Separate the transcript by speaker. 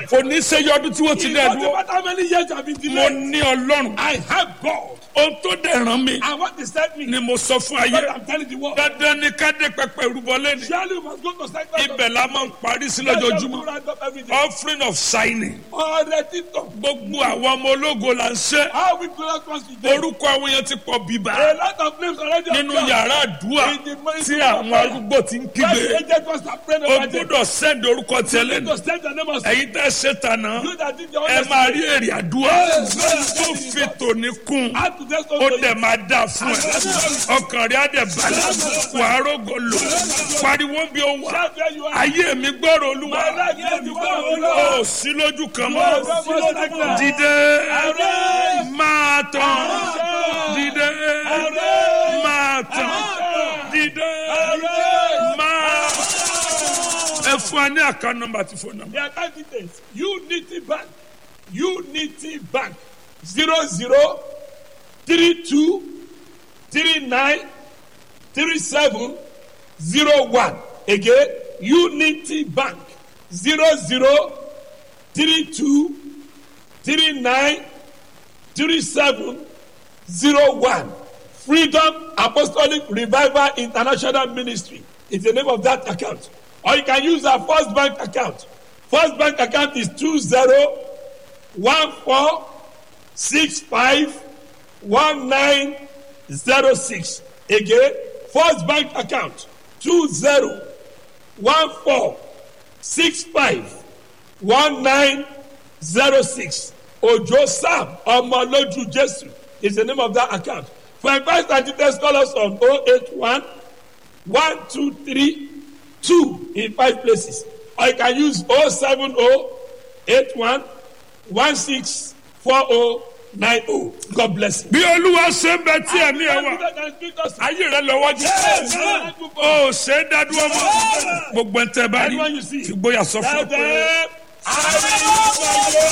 Speaker 1: kò ní ṣe yọdún tí wọ́n ti
Speaker 2: It
Speaker 1: dẹ̀
Speaker 2: doesn't
Speaker 1: dúró
Speaker 2: matter how many years you have been
Speaker 1: mo
Speaker 2: delayed.
Speaker 1: ní ọlọ́run
Speaker 2: I have God.
Speaker 1: ohun tó dẹ̀ ràn mí
Speaker 2: And what is that mean?
Speaker 1: ni mo sọ fún ayé
Speaker 2: What I'm telling the world.
Speaker 1: dandan ni ká dé pẹpẹ ìrúbọ lẹ́nu
Speaker 2: Surely you must go to sanctuary.
Speaker 1: ibẹ̀ la máa ń parí sí lójoojúmọ́ offering of signing
Speaker 2: Ọ̀rẹ́ títọ̀.
Speaker 1: gbogbo àwọn ọmọ ológo là ń ṣe
Speaker 2: How we glorious once we dey.
Speaker 1: orúkọ àwọn èèyàn ti pọ̀ bíbá
Speaker 2: A lot of names already
Speaker 1: nínú
Speaker 2: appear.
Speaker 1: yàrá àdúrà tí àwọn arúgbó ti ń
Speaker 2: When
Speaker 1: kígbe
Speaker 2: the agent was to pray
Speaker 1: o
Speaker 2: over them.
Speaker 1: gbúdọ̀ send orúkọ tiẹ̀ lẹ́nu
Speaker 2: To send the name of
Speaker 1: ẹ̀yin tẹ́ ṣe tànà
Speaker 2: you that did your
Speaker 1: ẹ
Speaker 2: own
Speaker 1: máa rí èrè àdúrà
Speaker 2: Yes, yes.
Speaker 1: tó fi tòní kún
Speaker 2: How to just
Speaker 1: ó dẹ̀ máa dà fún ẹ ọkàn rẹ̀ á dẹ̀ balẹ̀ wàá rògò lò pariwo bí ó wà
Speaker 2: Shout where you are.
Speaker 1: ayé mi gbọ́rọ̀ olúwa
Speaker 2: My life is the word of God.
Speaker 1: ó sí lójú kan
Speaker 2: No,
Speaker 1: mọ́
Speaker 2: no more stagnant.
Speaker 1: dìde
Speaker 2: Arise.
Speaker 1: máa tàn
Speaker 2: Arise.
Speaker 1: dìde
Speaker 2: Arise.
Speaker 1: máa tàn
Speaker 2: Arise.
Speaker 1: dìde
Speaker 2: Arise.
Speaker 1: máa ẹ fún wa ní àká nọ́mbà tí fún nọ́mbà.
Speaker 2: The account details. Unity Bank. Unity Bank. Zero zero three two three nine three seven zero one. Again, Unity Bank. Zero zero three two three nine three seven zero one. Freedom Apostolic Revival International Ministry is the name of that account. Or you can use our First Bank account. First Bank account is two zero one four six five one nine zero six. Again, First Bank account two zero one four six five one nine zero six. Ojo Sam Omoloju Jesu is the name of that account. For advice and details, call us on 081 123 2 in five places. Or you can use 070 81 16 4090. God bless you.
Speaker 1: bí olúwa ṣe ń bẹ tí ẹ̀mí ẹ wà ayé rẹ lọ́wọ́ jù ó ṣe é dádúró mọ́ gbogbo ẹ̀ tẹ́ bá rí
Speaker 2: Everyone you see.
Speaker 1: fìgbóyà sọ fún ọ
Speaker 2: Tell
Speaker 1: pé.
Speaker 2: them, I will